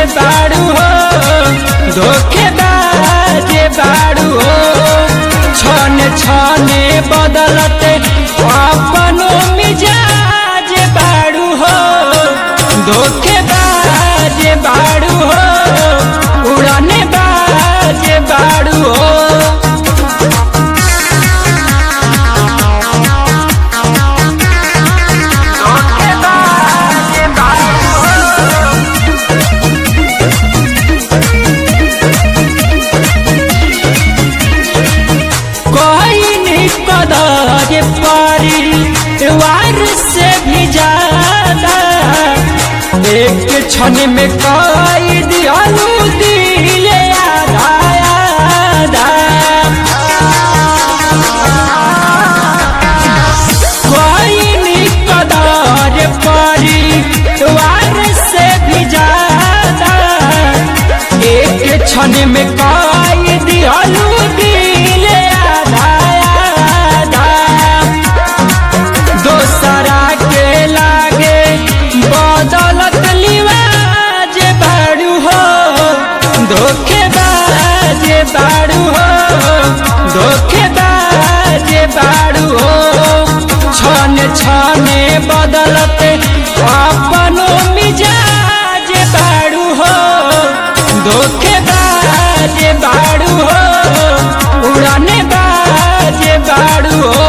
बाड़ू हो धोखेबाज बाड़ू हो छने छने बदलते अपनो मिजाज बाड़ू हो धोखेबाज बाड़ू हो उड़ाने बाज बाड़ू हो कोई नहीं कदर पारी वार से भी ज्यादा एक क्षण में कोई दियालू दिल आधा आधा कोई नहीं कदर पारी वार से भी ज्यादा एक क्षण में कोई दियालू दिल आधा आधा दोसरा के लागे बदलत लिवाज बाड़ू हो धोखेबाज बाड़ू हो धोखेबाज बाड़ू हो छन छने बदलते अपनो मिजाज बाड़ू हो धोखेबाज बाड़ू हो उड़ाने बाज बाड़ू हो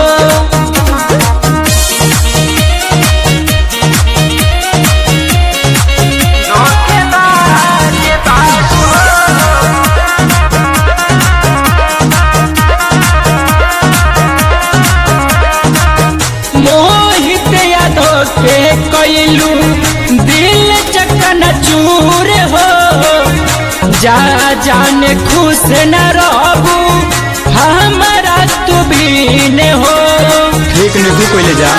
मोहित यादव के कैलू दिल चकन चूर हो जा जाने खुश न रहबू हमारा तू भी ने हो ठीक नहीं तू कोई ले जा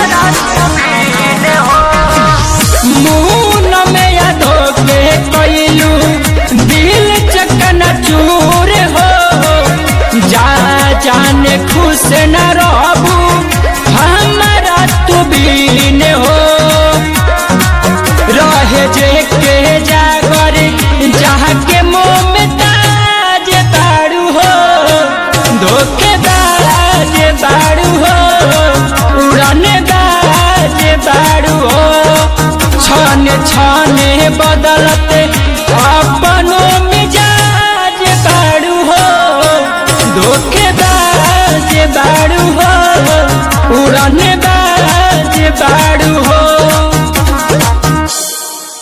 मुन में यादव के कैलू दिल चकन चूर हो जा जाने खुश न रहबू हमारा तू भी ने हो रहे जे के जागर जहाँ के मुँह में ताज बाड़ू हो धोखेबाज बाड़ू हो उड़ाने बाज बाड़ू हो छन छन